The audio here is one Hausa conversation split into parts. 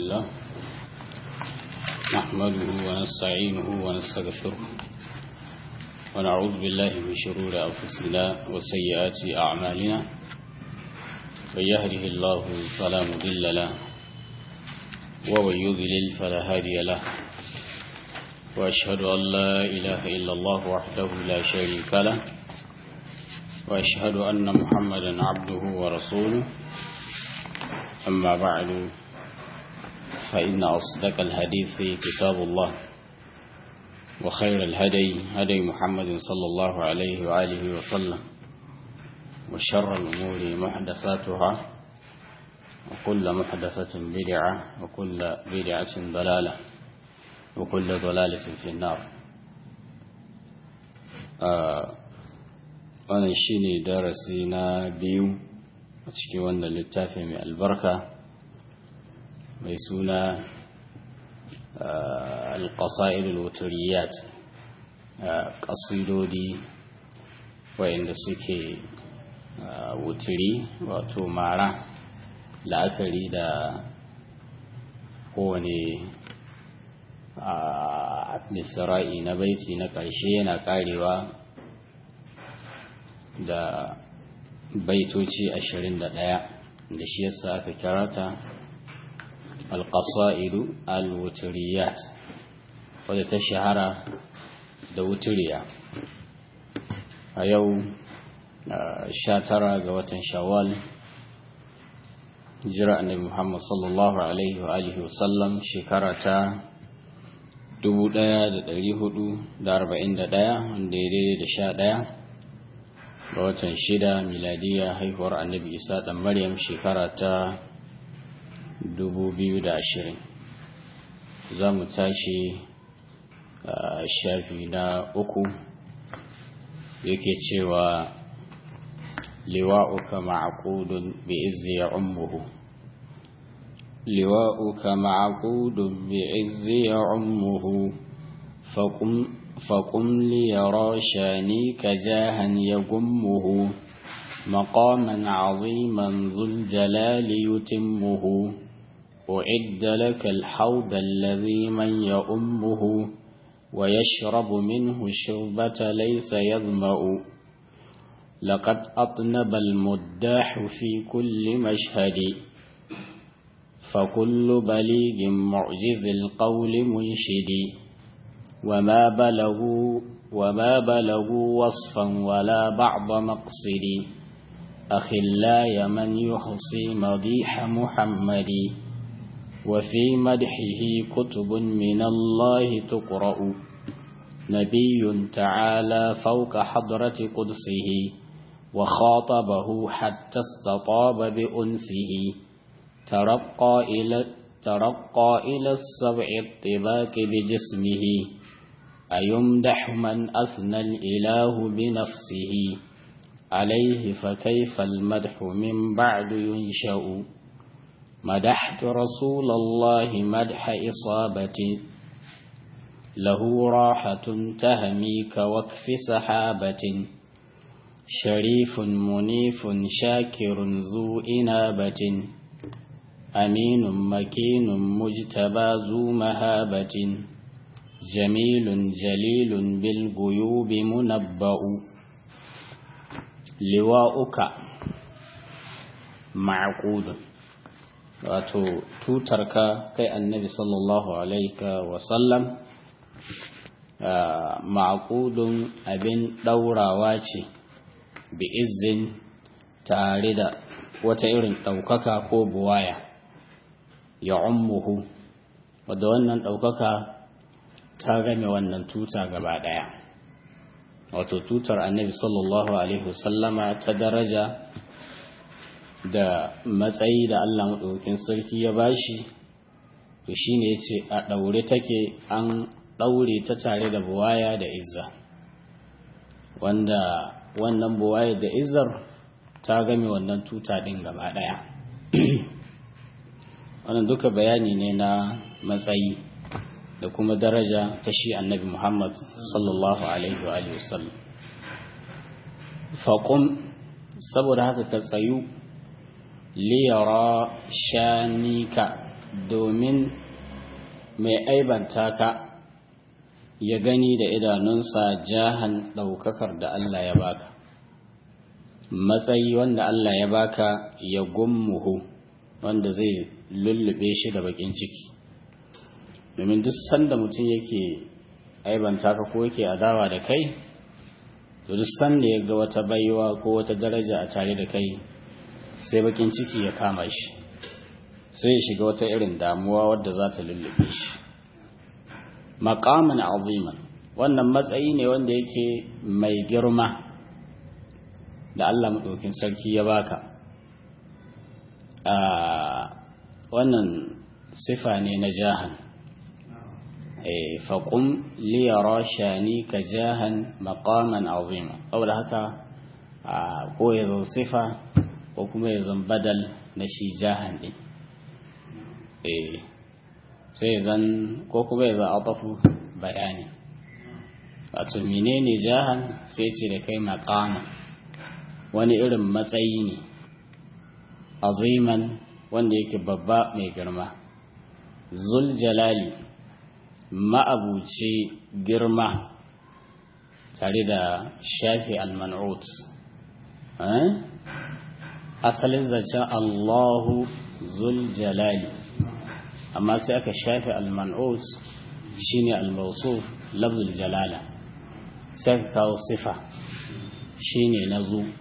لله نحمده ونستعينه ونستغفره ونعوذ بالله من شرور أنفسنا وسيئات أعمالنا من يهده الله فلا مضل له ومن يضلل فلا هادي له وأشهد أن لا إله إلا الله وحده لا شريك له وأشهد أن محمدا عبده ورسوله أما بعد فإن أصدق الحديث كتاب الله وخير الهدي هدي محمد صلى الله عليه وآله وسلم وشر الأمور محدثاتها وكل محدثة بدعة وكل بدعة ضلالة وكل ضلالة في النار wannan shine darasi na biyu a cikin wannan littafi mai albarka mai suna alƙasa'idul wuturiyat ƙasidodi wayanda suke wuturi wato mara la'akari da kowane misra'i na baiti na ƙarshe yana ƙarewa da baitoci ashirin da ɗaya da shi yasa aka kira ta alƙasa'idu alwuturiyat wadda ta shahara da wuturiya a yau sha tara ga watan shawwal jira annabi muhammad sallallahu alaihi wa alihi wasallam shekara ta 1441 wanda ya daidai da sha ɗaya ga watan shida miladiya haihuwar annabi isa ɗan maryam shekara ta 2020 za mu tashi a shafi na uku yake cewa liwa'uka ma'aqudun bi izzi ya ummuhu liwa'uka ma'aqudun bi izzi ya ummuhu faqum فقم ليرى شانيك جاها يقمه مقاما عظيما ذو الجلال يتمه أعد لك الحوض الذي من يؤمه ويشرب منه الشربة ليس يظمأ لقد أطنب المداح في كل مشهد فكل بليغ معجز القول منشد وما بلغوا وما بلغوا وصفا ولا بعض مقصد أخلاي من يحصي مديح محمد وفي مدحه كتب من الله تقرأ نبي تعالى فوق حضرة قدسه وخاطبه حتى استطاب بأنسه ترقى إلى ترقى إلى السبع الطباق بجسمه أيمدح من أثنى الإله بنفسه عليه فكيف المدح من بعد ينشأ مدحت رسول الله مدح إصابة له راحة تهمي كوكف سحابة شريف منيف شاكر ذو إنابة أمين مكين مجتبى ذو مهابة جميل جليل بالغيوب منبأ لواؤك معقود wato tutarka kai annabi sallallahu alaihi wasallam ma'aqudun abin ɗaurawa ce bi izin tare da wata irin ɗaukaka ko buwaya ya ummuhu wadda wannan ɗaukaka ta game wannan tuta gaba ɗaya wato tutar annabi sallallahu alaihi wasallama ta daraja da matsayi da Allah maɗaukin sarki ya bashi to shine yace a ɗaure take an ɗaure ta tare da buwaya da izza wanda wannan buwaya da izzar ta game wannan tuta ɗin gaba ɗaya wannan duka bayani ne na matsayi da kuma daraja ta shi annabi Muhammad sallallahu alaihi wa alihi wasallam faqum saboda haka ka tsayu liyara shanika domin mai aibanta ka ya gani da idanunsa jahan ɗaukakar da Allah ya baka matsayi wanda Allah ya baka ya gummuhu wanda zai lullube shi da bakin ciki domin duk sanda mutum yake aibanta ka ko yake adawa da kai to duk sanda ya ga wata baiwa ko wata daraja a tare da kai sai bakin ciki ya kama shi sai ya shiga wata irin damuwa wadda za ta lullube shi maqaman aziman wannan matsayi ne wanda yake mai girma da Allah maɗaukin sarki ya baka wannan sifa ne na jahan faƙun liyara shani ka jahan maƙaman azima saboda haka ko ya zan sifa ko kuma ya zan badal na shi jahan ɗin sai zan ko kuma ya zan atafu bayani wato menene jahan sai ce da kai maƙaman wani irin matsayi ne aziman wanda yake babba mai girma zul jalali ma'abuci girma tare da shafi al-man'ut asalin zancen allahu zul jalali amma sai aka shafi al-man'ut shine al-mawsuf lafzul jalala sai ka kawo sifa shine na zu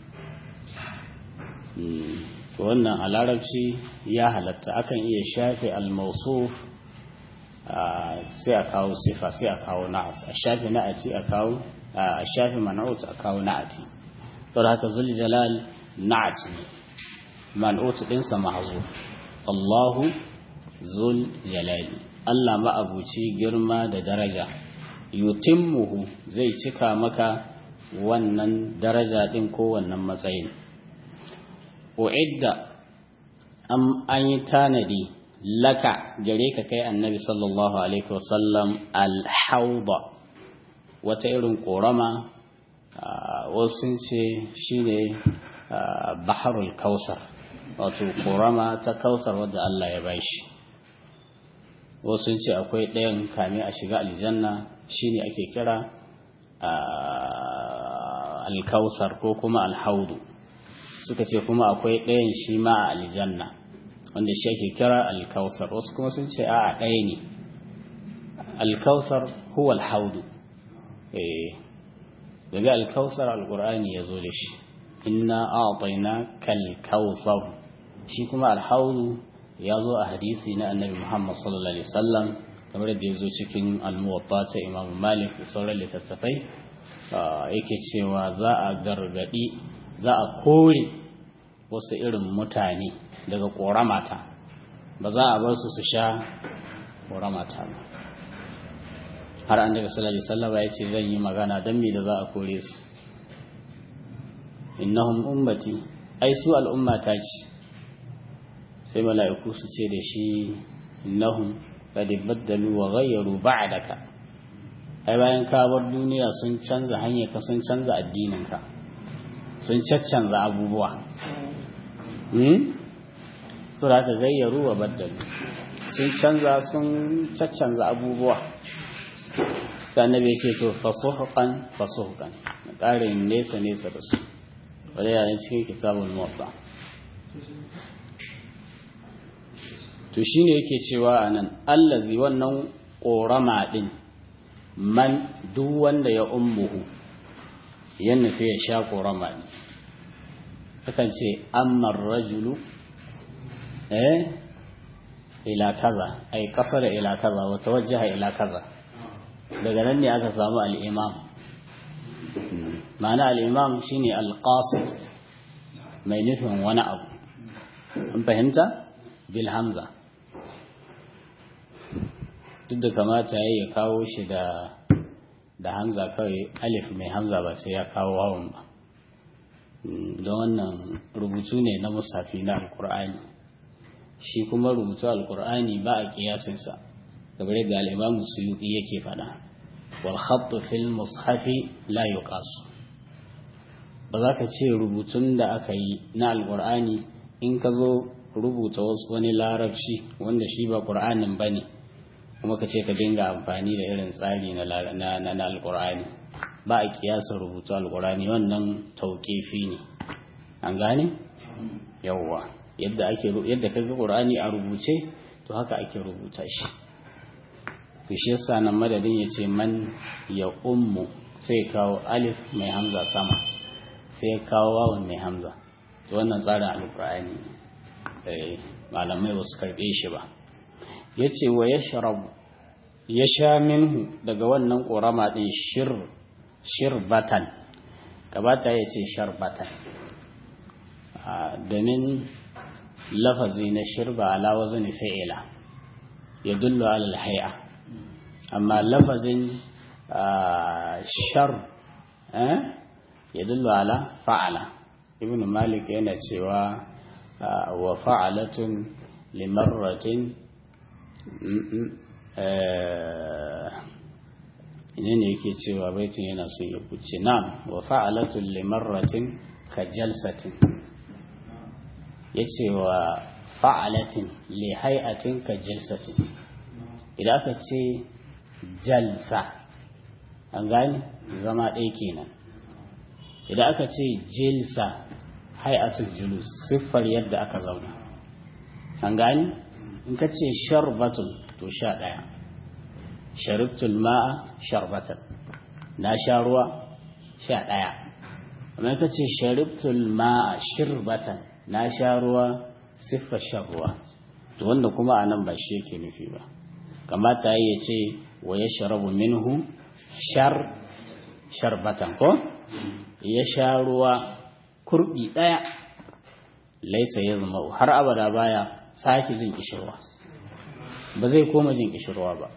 wannan a larabci ya halatta akan iya shafe al-mawsuf sai a kawo sifa sai a kawo na'at a shafe na'ati a kawo a shafe man'ut a kawo na'ati to haka zul jalal na'at ne man'ut din sa mahzuf Allahu zul jalali Allah ma'abuci girma da daraja yutimmuhu zai cika maka wannan daraja din ko wannan matsayin uidda an yi tanadi laka gare ka kai annabi sallallahu alaihi wasallam alhauda wata irin korama wasu sun ce shine baharul kausar wato korama ta kausar wadda Allah ya bashi wasu sun ce akwai ɗayan kame a shiga aljanna shine ake kira alkausar ko kuma alhaudu suka ce kuma akwai ɗayan shi ma a aljanna wanda shi ake kira alkausar wasu kuma sun ce a ɗaya ne alkausar huwa alhaudu daga alkausar alkur'ani ya zo da shi inna a'tayna kalkausar shi kuma alhaudu ya zo a hadisi na annabi muhammad sallallahu alaihi wasallam kamar da ya zo cikin almuwatta ta imamu malik da sauran littattafai yake cewa za a gargadi za a kore wasu irin mutane daga ƙoramata ba za a bar su su sha ƙoramata ba har an daga sallallahu sallama ya ce zan yi magana don me da za a kore su innahum ummati ai su al'ummata ce sai mala'iku su ce da shi innahum qad baddalu wa ghayyaru ba'daka ai bayan ka bar duniya sun canza hanyar ka sun canza addinin ka sun caccanza abubuwa su da aka gayyaru wa baddalu sun canza sun caccanza abubuwa sannan bai ce to fasuhukan fasuhukan na ƙarin nesa nesa da su wadda yana cikin kitabun muwafa to shi ne yake cewa a nan allazi wannan ƙorama ɗin man duk wanda ya ummuhu ya nufi ya sha ƙorama ɗin akan ce ammar rajulu eh ila kaza ai kasar ila kaza wa tawajjaha ila kaza daga nan ne aka samu al-imam ma'ana al-imam shine al-qasid mai nufin wani abu an fahimta bil hamza duk da kamata ya kawo shi da da hamza kawai alif mai hamza ba sai ya kawo wawan ba don wannan rubutu ne na musafi na alkur'ani shi kuma rubutu alkur'ani ba a kiyasinsa kamar yadda al'imamu suyuki yake faɗa wal khattu fil mushafi la yuqasu ba za ka ce rubutun da aka yi na alkur'ani in ka zo rubuta wasu wani larabci wanda shi ba ƙur'anin ba ne kuma ka ce ka dinga amfani da irin tsari na na alƙur'ani ba a kiyasa rubutu alƙur'ani wannan tauƙifi ne an gane yawwa yadda ake yadda kaga ƙur'ani a rubuce to haka ake rubuta shi to shi yasa nan madadin ya ce man ya ummu sai kawo alif mai hamza sama sai kawo wawan mai hamza to wannan tsarin alƙur'ani malamai ba su karɓe shi ba ya ce wa ya sharabu ya sha minhu daga wannan ƙorama ɗin shirbatan gabata ya ce sharbatan domin lafazi na shirba ala wazini fa'ila ya dullu alal hai'a amma lafazin shar ya dullu ala fa'ala ibn malik yana cewa wa fa'alatun limarratin ne ne yake cewa baitin yana son ya kuce na wa fa'alatun limarratin ka jalsatin ya ce wa fa'alatin li hai'atin ka jalsatin idan aka ce jalsa an gani zama ɗaya kenan idan aka ce jilsa hai'atul julus siffar yadda aka zauna an gani in ka ce sharbatun to sha ɗaya sharibtul ma'a sharbatan na sha ruwa sha ɗaya amma ka ce sharibtul ma'a shirbatan na sha ruwa siffar shan ruwa to wanda kuma a nan ba shi yake nufi ba kamata ya ce wa ya sharabu minhu shar sharbatan ko ya sha ruwa kurbi ɗaya laisa ya zama har abada baya sake jin kishirwa ba zai koma jin kishirwa ba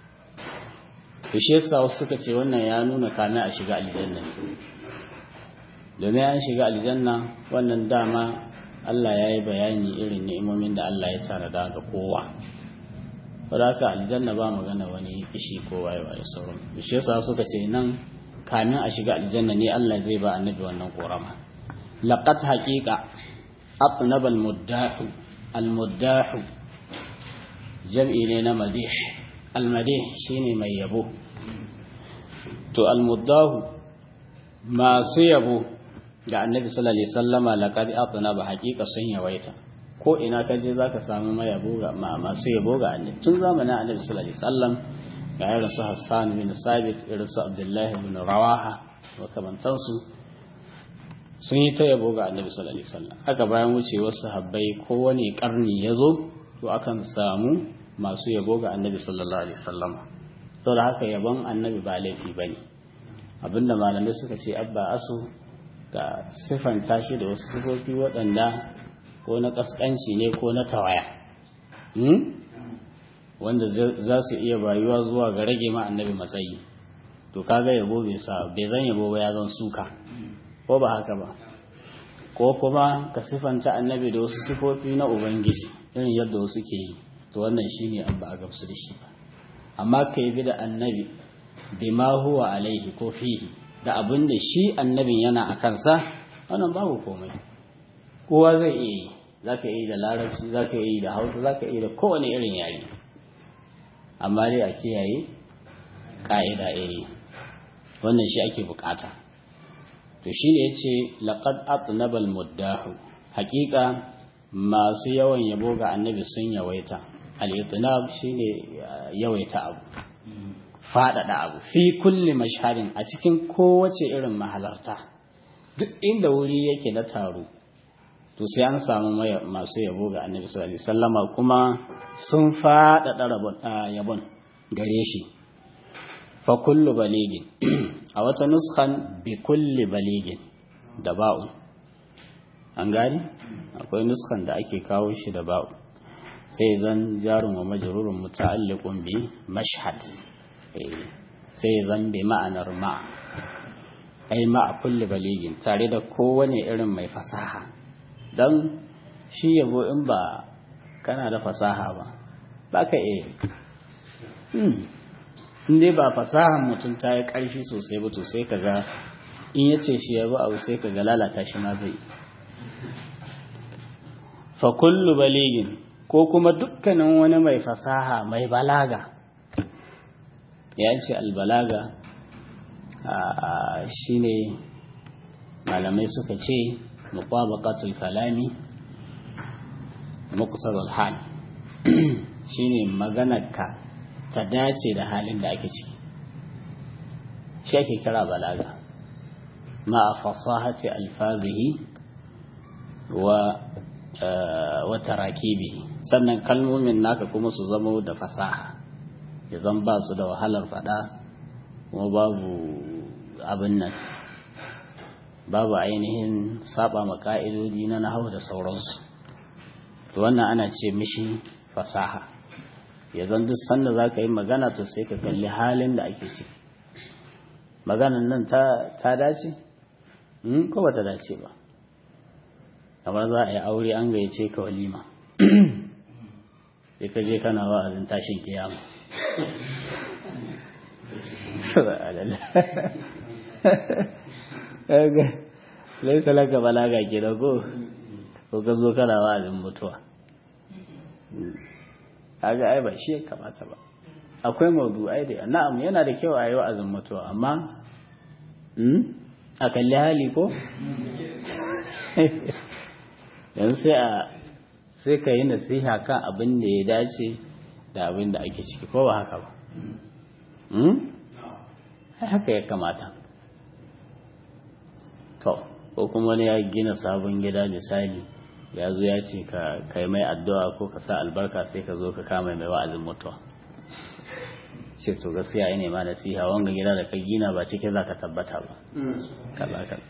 to shi yasa wasu suka ce wannan ya nuna kana a shiga aljanna ne domin an shiga aljanna wannan dama Allah ya yi bayani irin ni'imomin da Allah ya tanada ga kowa haka aljanna ba magana wani kishi ko waye waye sauran shi yasa suka ce nan kamin a shiga aljanna ne Allah zai ba annabi wannan korama laqad haqiqa atnab al-muddahu al-muddahu jam'i ne na madih al-madih shine mai yabo to al-muddahu masu yabo ga annabi sallallahu alaihi wasallama laqad atnaba haqiqa sun yawaita ko ina ka je zaka samu mai yabo ga masu yabo ga annabi tun zamanin annabi sallallahu alaihi wasallam ga irin su Hassan bin Sabit irin su Abdullahi bin Rawaha makamantansu sun yi ta yabo ga annabi sallallahu alaihi wasallam haka bayan wucewar sahabbai kowane karni ya zo to akan samu masu yabo ga annabi sallallahu alaihi wasallam saboda haka yabon annabi ba laifi bane abinda malamai suka ce abba asu ga siffanta shi da wasu sifofi waɗanda ko na ƙasƙanci ne ko na tawaya wanda za su iya bayuwa zuwa ga rage ma annabi matsayi to kaga yabo bai sa bai zan yabo ba ya zan suka ko ba haka ba ko kuma ka siffanta annabi da wasu sifofi na ubangiji irin yadda wasu ke yi to wannan shine an ba a gamsu da shi ba amma ka yi da annabi bima huwa alaihi ko fihi da abin da shi annabin yana a kansa wannan babu komai kowa zai iya yi za ka yi da larabci za ka yi da hausa za ka yi da kowane irin yare amma dai a kiyaye ƙa'ida iri wannan shi ake bukata to shi ne ya ce laƙad atnabal muddahu haƙiƙa masu yawan yabo ga annabi sun yawaita al-itnab shine yawaita abu faɗaɗa abu fi kulli mashharin a cikin kowace irin mahalarta duk inda wuri yake na taro to sai an samu masu yabo ga annabi sallallahu alaihi wasallama kuma sun faɗaɗa yabon gare shi fa kullu baligin a wata nuskan bi kulli baligin da ba'u an gani akwai nuskan da ake kawo shi da ba'u sai zan jarun wa majrurun muta'alliqun bi mashhad sai zan bi ma'anar ma ai ma a kulli baligin tare da kowane irin mai fasaha don shi yabo in ba kana da fasaha ba ba ka iya in dai ba fasahan mutum ta yi ƙarfi sosai ba to sai ka ga in ya ce shi yabo abu sai ka ga lalata shi ma zai fa kullu baligin ko kuma dukkanin wani mai fasaha mai balaga ya ce albalaga shine malamai suka ce mutabaqatul kalami muqtadal hal shine maganarka ta dace da halin da ake ciki shi ake kira balaga ma fasahati alfazihi wa wa tarakibi sannan kalmomin naka kuma su zama da fasaha ya zan ba su da wahalar fada kuma babu abin nan babu ainihin saba ma ka'idodi na nahawu da sauransu to wannan ana ce mishi fasaha ya zan duk sanda za ka yi magana to sai ka kalli halin da ake ciki maganan nan ta dace ko ba ta dace ba kamar za a yi aure an gayyace ka walima sai ka je kana wa'azin tashin kiyama laisa laka balaga ke da ko ko ka zo kana wa'azin mutuwa kaga ai ba shi ya kamata ba akwai maudu'ai da na'am yana da kyau a yi wa'azin mutuwa amma a kalli hali ko yanzu sai a sai ka yi nasiha kan abin da ya dace da abin da ake ciki ko ba haka ba haka ya kamata to ko kuma wani ya gina sabon gida misali ya zo ya ce ka kai mai addu'a ko ka sa albarka sai ka zo ka kama mai wa'azin mutuwa ce to gaskiya ne ma nasiha wanga gida da ka gina ba cikin za ka tabbata ba kaza kaza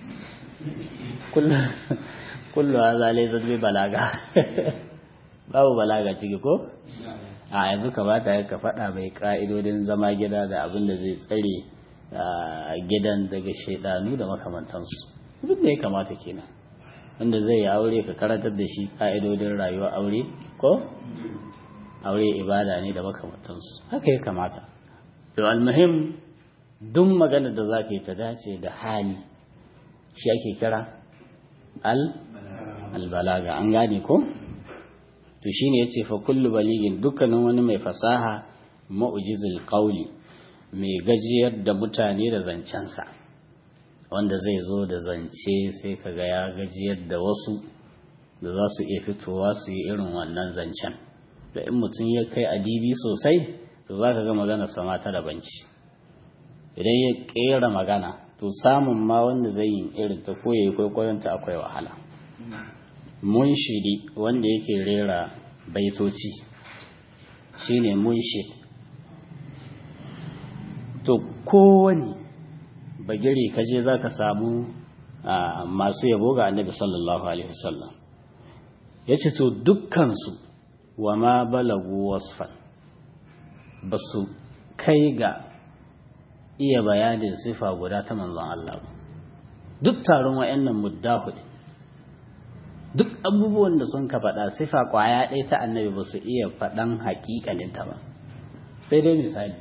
kullu hadha laysa bi balaga babu balaga ciki ko a yanzu kamata ka faɗa mai ka'idodin zama gida da abin da zai tsare gidan daga shaidanu da makamantansu duk da ya kamata kenan wanda zai yi aure ka karantar da shi ka'idodin rayuwa aure ko aure ibada ne da makamantansu haka ya kamata to almuhim duk magana da za ka yi ta dace da hali shi ake kira al albalaga an gane ko to shine yace fa kullu baligin dukkanin wani mai fasaha mu'jizul qawli mai gajiyar da mutane da zancensa wanda zai zo da zance sai kaga ya gajiyar da wasu da za su iya fitowa su yi irin wannan zancen da in mutum ya kai adibi sosai to za ka ga magana sama ta da banci idan ya kera magana to samun ma wanda zai yi irin ta ko yayi kwaikwayon ta akwai wahala munshidi wanda yake rera baitoci shine munshid to kowane bagire kaje za ka samu masu yabo ga annabi sallallahu alaihi wasallam ya ce to dukkansu wa ma balagu wasfan ba su kai ga iya bayanin sifa guda ta manzon Allah ba duk taron wa'annan muddahu duk abubuwan da sun ka faɗa sifa ƙwaya ɗaya ta annabi ba su iya faɗan haƙiƙaninta ba sai dai misali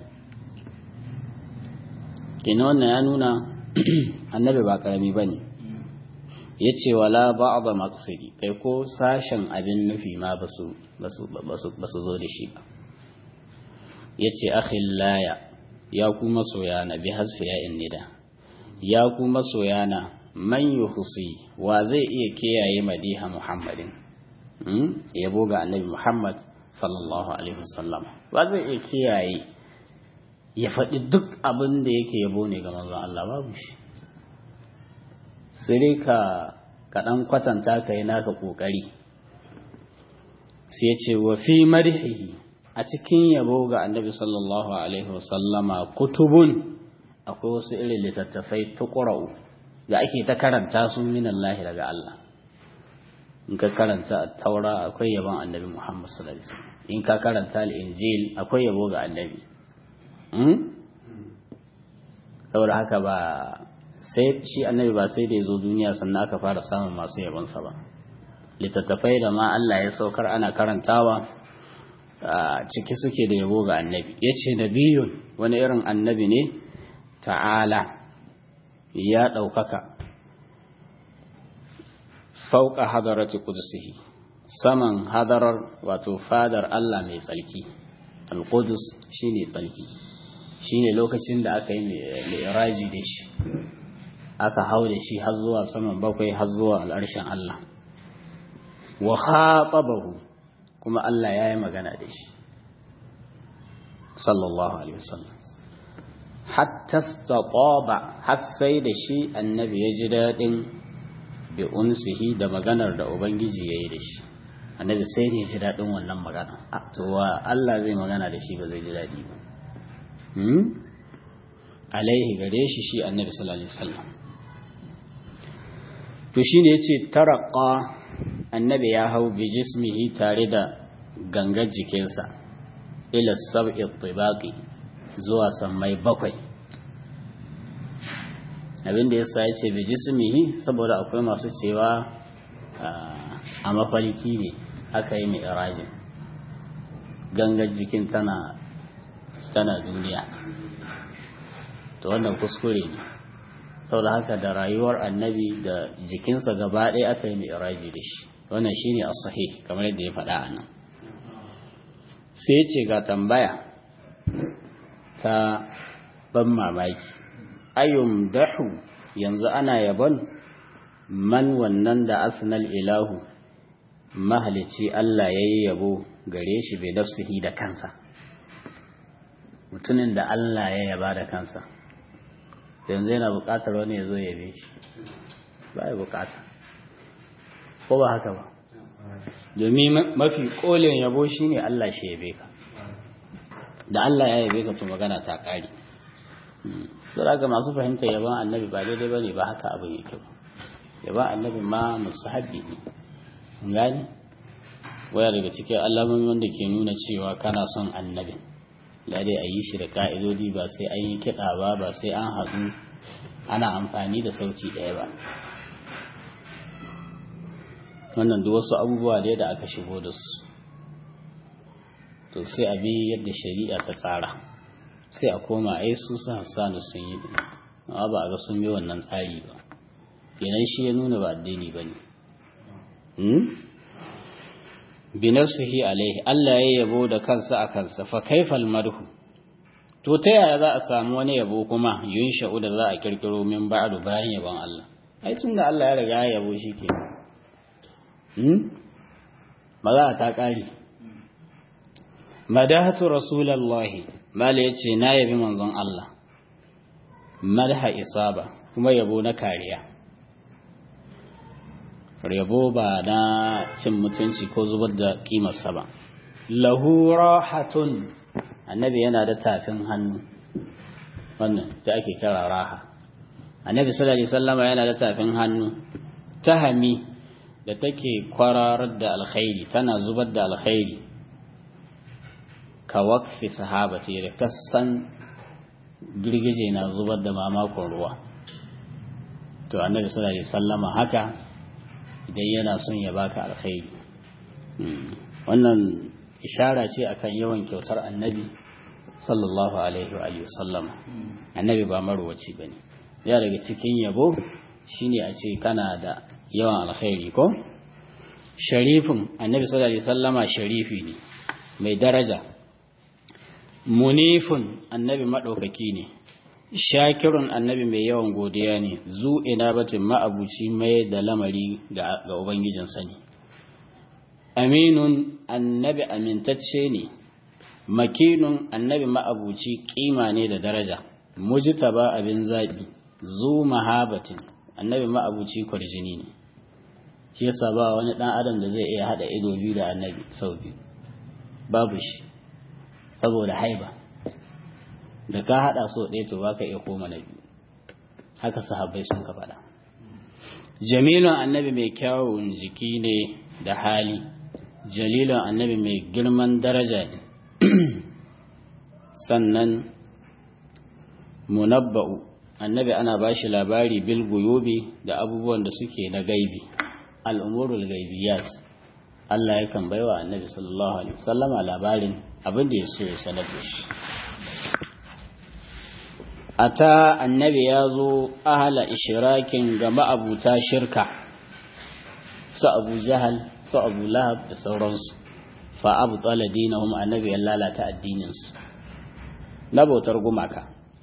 kina wannan ya nuna annabi ba ƙarami ba ne ya ce wala ba ba maksudi kai ko sashen abin nufi ma ba su zo da shi ba ya ce akhillaya ya ku masoyana bi hasfi ya nida ya ku masoyana man yuhsi wa zai iya kiyaye madiha muhammadin yabo ga annabi muhammad sallallahu alaihi wasallam wa zai iya kiyaye ya faɗi duk abin da yake yabo ne ga manzon Allah babu shi sai ka kaɗan kwatanta ka yi naka ƙoƙari sai ce wa fi marihihi a cikin yabo ga annabi sallallahu alaihi wasallama kutubun akwai wasu irin littattafai tuqra'u da ake ta karanta su minallahi daga Allah in ka karanta taura akwai yabon annabi Muhammad sallallahu alaihi wasallam in ka karanta al-injil akwai yabo ga annabi saboda haka ba sai shi annabi ba sai da ya zo duniya sannan aka fara samun masu yabonsa ba littattafai da ma Allah ya saukar ana karantawa ciki suke da yabo ga annabi ya ce nabiyun wani irin annabi ne ta'ala ya ɗaukaka fauka hadarati kudusihi saman hadarar wato fadar Allah mai tsarki al-qudus shine tsarki shine lokacin da aka yi mi'raji da shi aka hau da shi har zuwa saman bakwai har zuwa al'arshin Allah wa khatabahu kuma Allah ya yi magana da shi sallallahu alaihi wasallam hatta staqaba har sai da shi annabi ya ji daɗin bi unsihi da maganar da ubangiji ya yi da shi annabi sai ne ya ji daɗin wannan magana to wa Allah zai magana da shi ba zai ji daɗi ba alaihi gare shi shi annabi sallallahu alaihi wasallam to shine yace taraqa annabi ya hau bi jismihi tare da gangar jikinsa ila sab'i tibaqi zuwa sammai bakwai abinda yasa yace bi jismihi saboda akwai masu cewa a mafarki ne aka yi mai irajin gangar jikin tana tana duniya to wannan kuskure ne saboda haka da rayuwar annabi da jikinsa gaba ɗaya aka yi mi'raji da shi wannan shine as-sahih kamar yadda ya faɗa anan sai ya ce ga tambaya ta ban mamaki ayyum dahu yanzu ana yabon man wannan da asnal ilahu mahalici Allah ya yi yabo gare shi bai nafsihi da kansa mutumin da Allah ya yaba da kansa yanzu yana buƙatar wani ya zo ya yabe shi ba ya buƙata ko ba haka ba domin mafi ƙolin yabo shi ne Allah shi yabe ka da Allah ya yabe ka to magana ta ƙari saboda ga masu fahimta yaban annabi ba daidai ba ne ba haka abin yake ba yaban annabi ma musahabi ne gani waya daga cikin alamomi wanda ke nuna cewa kana son annabin dai a yi shi da ka'idodi ba sai an yi kiɗa ba ba sai an haɗu ana amfani da sauti ɗaya ba wannan duk wasu abubuwa da da aka shigo da su to sai a bi yadda shari'a ta tsara sai a koma ai su su hassanu sun yi amma ba a ga sun yi wannan tsari ba kenan shi ya nuna ba addini ba ne binafsihi alaihi Allah ya yabo da kansa a kansa fa kaifal madhu to ta yaya za a samu wani yabo kuma yunsha'u da za a kirkiro min ba'du bayan yabon Allah ai tunda Allah ya riga ya yabo shi ke hmm maza ta kare madahatu rasulullahi mala yace na yabi manzon Allah madha isaba kuma yabo na kariya yabo ba na cin mutunci ko zubar da kimarsa ba lahu rahatun annabi yana da tafin hannu wannan ta ake kira raha annabi sallallahu alaihi wasallama yana da tafin hannu tahami da take kwararar da alkhairi tana zubar da alkhairi ka wakfi sahabati da kasan girgije na zubar da mamakon ruwa to annabi sallallahu alaihi wasallama haka idan yana son ya baka alkhairi wannan ishara ce akan yawan kyautar annabi sallallahu alaihi wa alihi sallama annabi ba marwaci bane ya daga cikin yabo shine a ce kana da yawan alkhairi ko sharifin annabi sallallahu alaihi sallama sharifi ne mai daraja munifun annabi madaukaki ne shakirun annabi mai yawan godiya ne zu ina batin ma'abuci mai da lamari ga ubangijin sani aminun annabi amintacce ne makinun annabi ma'abuci kima ne da daraja mujtaba abin zaɓi zu mahabatin annabi ma'abuci kwarjini ne shi yasa ba wani ɗan adam da zai iya haɗa ido biyu da annabi sau biyu babu shi saboda haiba da ka haɗa so ɗaya to baka iya koma na biyu haka sahabbai sun ka faɗa jamilun annabi mai kyawun jiki ne da hali jalilun annabi mai girman daraja ne sannan munabba'u annabi ana ba shi labari bil guyubi da abubuwan da suke na gaibi al'umurul gaibiyas Allah yakan baiwa annabi sallallahu alaihi wasallama labarin abin da ya so ya sanar da shi ata annabi ya zo ahala ishirakin ga ma'abuta shirka su abu jahal su abu lahab da sauransu fa abu tsala dinahum annabi ya lalata addininsu na bautar gumaka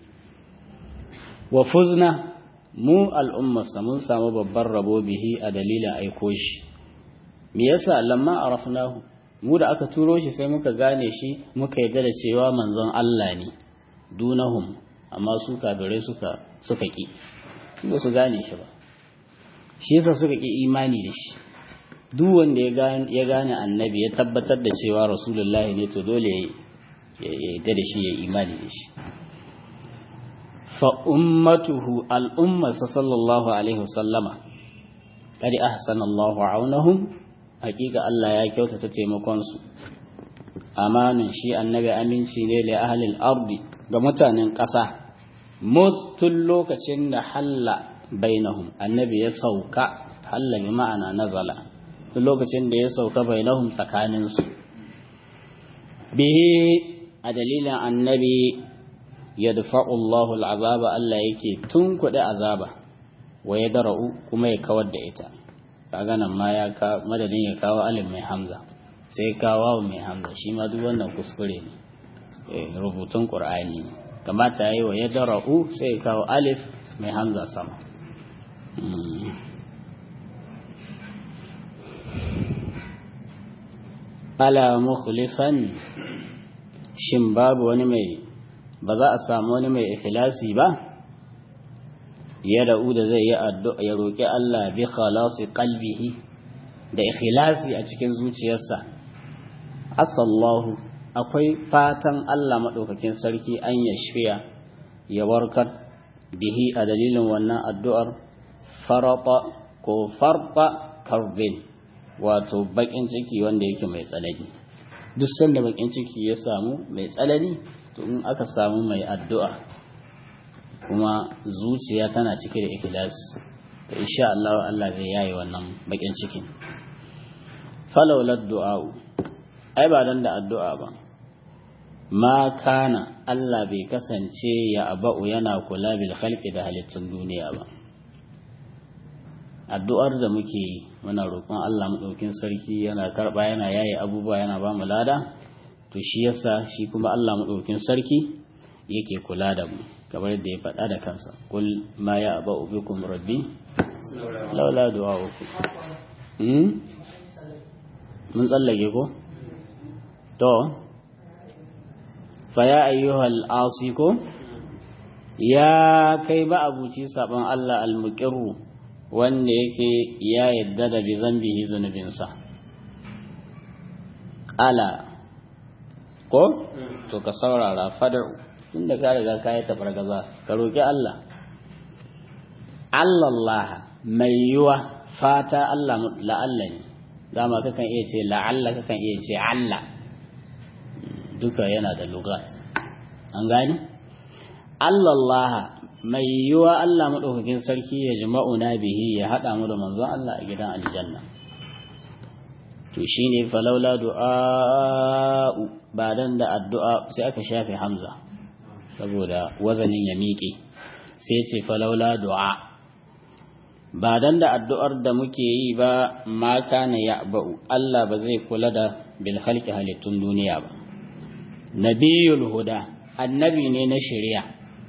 wa fuzna mu al'ummarsa mun samu babban rabo bihi a dalilin aiko shi me yasa lamma arafnahu mu da aka turo shi sai muka gane shi muka yarda da cewa manzon Allah ne dunahum amma su kafirai suka suka ki ba su gane shi ba shi yasa suka ki imani da shi duk wanda ya gane annabi ya tabbatar da cewa rasulullahi ne to dole ya yarda da shi ya imani da shi fa ummatuhu al'ummarsa sallallahu alaihi wasallama kadi ahsana Allahu aunahum hakika Allah ya kyautata taimakon su amanin shi annabi aminci ne li ahlil ardi ga mutanen ƙasa mutun lokacin da halla bainahum annabi ya sauka halla bi ma'ana nazala lokacin da ya sauka bainahum tsakanin su bihi a dalilin annabi yadfa'u Allahu al'azaba Allah yake tunkuɗe azaba wa yadra'u kuma ya kawar da ita kaga nan ma ya ka madadin ya kawo alif mai hamza sai kawo mai hamza shi ma duk wannan kuskure ne rubutun qur'ani ne kamata yayi wa yadra'u sai ya kawo alif mai hamza sama ala mukhlisan shin babu wani mai ba za a samu wani mai ikhlasi ba ya da'u da zai yi addu'a ya roƙi Allah bi khalasi qalbihi da ikhlasi a cikin zuciyarsa asallahu akwai fatan Allah madaukakin sarki an ya shiya ya warkar bihi a dalilin wannan addu'ar farata ko farta karbin wato bakin ciki wanda yake mai tsanani duk sanda bakin ciki ya samu mai tsanani to in aka samu mai addu'a kuma zuciya tana cike da ikhlas to insha Allah Allah zai yaye wannan bakin cikin falawla du'a'u ai ba dan da addu'a ba ma kana Allah bai kasance ya aba'u yana kula bil khalqi da halittun duniya ba addu'ar da muke yi muna roƙon Allah madaukin sarki yana karba yana yaye abubuwa yana ba mu lada to shi yasa shi kuma Allah madaukin sarki yake kula da mu kamar yadda ya faɗa da kansa kul ma ya aba ubikum rabbi laula du'a'uku hmm mun tsallake ko to fa ya ayyuhal asi ko ya kai ba abuci saban Allah almuqirru wanda yake ya yadda da bi zambihi zunubinsa ala ko to ka saurara fadar tunda ka riga ka yi tafargaza ka roƙi Allah Allah mai yiwa fata Allah la'alla ne dama kakan iya ce la'alla kakan iya ce Allah duka yana da lugat an gani Allah mai yiwa Allah maɗaukakin sarki ya jima'una bihi ya haɗa mu da manzon Allah a gidan aljanna to shine falaula du'a'u ba dan da addu'a sai aka shafe hamza saboda wazanin ya miƙe sai ce falaula du'a ba dan da addu'ar da muke yi ba ma kana ya'ba'u Allah ba zai kula da bil khalqi halittun duniya ba nabiyul huda annabi ne na shari'a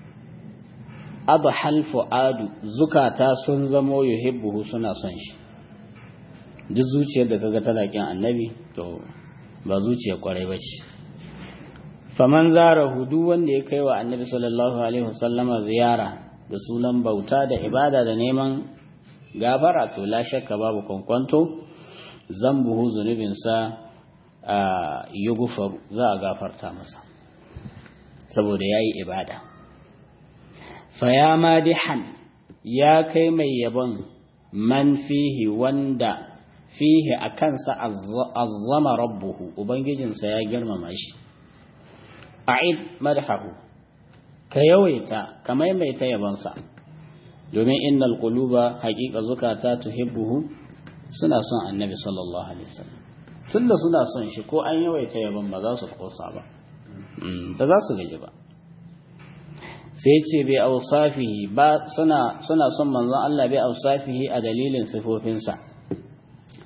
adhal fuadu zukata sun zamo yuhibbuhu suna son shi duk zuciyar da kaga tana kin annabi to ba zuciyar kwarai bace faman zarahu duk wanda ya kai wa annabi sallallahu alaihi wasallama ziyara da sunan bauta da ibada da neman gafara to la shakka babu kwankwanto zambuhu zunubinsa a yugufar za a gafarta masa saboda ya yi ibada faya madihan ya kai mai yabon man fihi wanda fihi a kansa azzama rabbuhu ubangijinsa ya girmama shi a'id madhahu ka yawaita ka maimaita yabonsa domin innal quluba haqiqa zukata tuhibbuhu suna son annabi sallallahu alaihi wasallam tunda suna son shi ko an yawaita yabon ba za su kosa ba ba za su gaji ba sai ce bai ausafihi ba suna suna son manzon Allah bai ausafihi a dalilin sifofinsa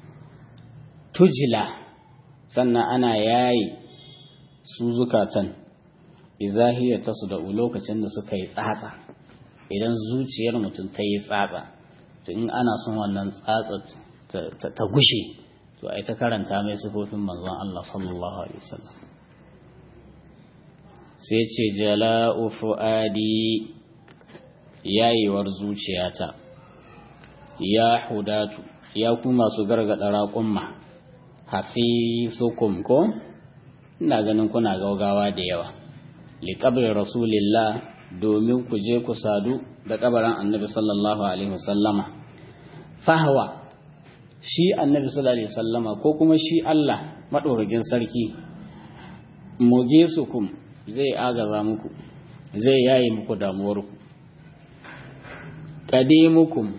tujila sannan ana yayi su zukatan izahiyar ta su da lokacin da suka yi tsatsa idan zuciyar mutum ta yi tsatsa to in ana son wannan tsatsa ta gushe to ai ta karanta mai sifofin manzon Allah sallallahu alaihi wasallam sai ce jala'u fuadi yayewar zuciyata ya hudatu ya ku masu gargada raƙumma hafisukum ko ina ganin kuna gaugawa da yawa liqabri rasulillah domin ku je ku sadu da kabarin annabi sallallahu alaihi wasallama fahwa shi annabi sallallahu alaihi wasallama ko kuma shi Allah madaukakin sarki mugesukum zai agaza muku zai yaye muku damuwarku qadimukum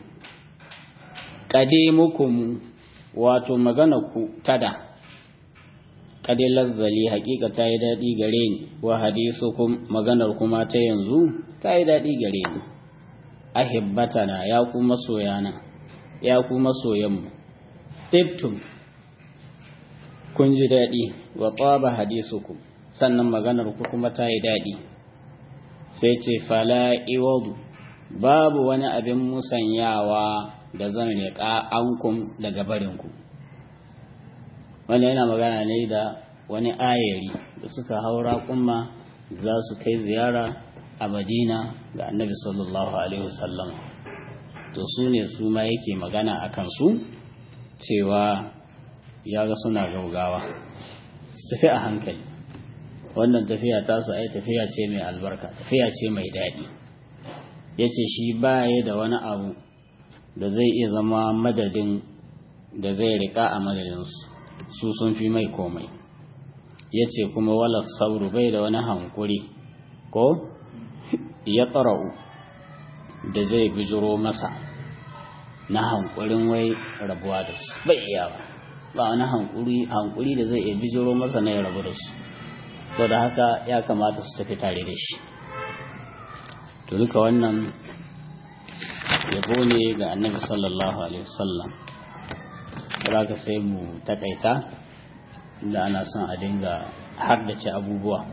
qadimukum wato magana ku tada kadilar zali hakika ta yi daɗi gare ni wa hadisukum maganar kuma ta yanzu ta yi daɗi gare ni ahibbatana ya ku masoyana ya ku masoyanmu tibtum kun ji daɗi wa tsaba hadisukum sannan maganar ku kuma ta yi daɗi sai ce fala iwadu babu wani abin musanyawa da zan riƙa ankum daga barinku wanda yana magana ne da wani ayari da suka haura kuma za su kai ziyara a madina ga annabi sallallahu alaihi wasallam to su ne su ma yake magana a kansu cewa ya ga suna gaugawa su tafi a hankali wannan tafiya tasu ai tafiya ce mai albarka tafiya ce mai daɗi ya ce shi baya da wani abu da zai iya zama madadin da zai riƙa a madadinsu su sun fi mai komai ya ce kuma wala sauru bai da wani hankuri ko ya tsara'u da zai bijiro masa na hankurin wai rabuwa da su bai iya ba ba wani hankuri hankuri da zai iya bijiro masa na ya rabu da su to da haka ya kamata su tafi tare da shi to duka wannan yabo ne ga annabi sallallahu alaihi wasallam za ka sai mu takaita da ana son a dinga haddace abubuwa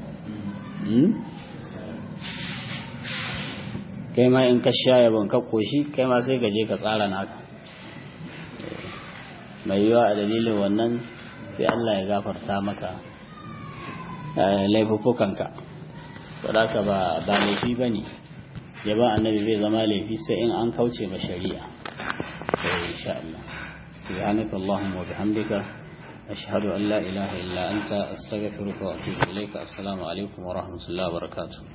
kai ma in ka sha yabon ka koshi kai ma sai ka je ka tsara naka mai yiwa a dalilin wannan sai Allah ya gafarta maka laifuffukanka sadaka ba ba laifi ba ne yaba annabi zai zama laifi sai in an kauce ma shari'a insha Allah سبحانك اللهم وبحمدك أشهد أن لا إله إلا أنت أستغفرك وأتوب إليك السلام عليكم ورحمة الله وبركاته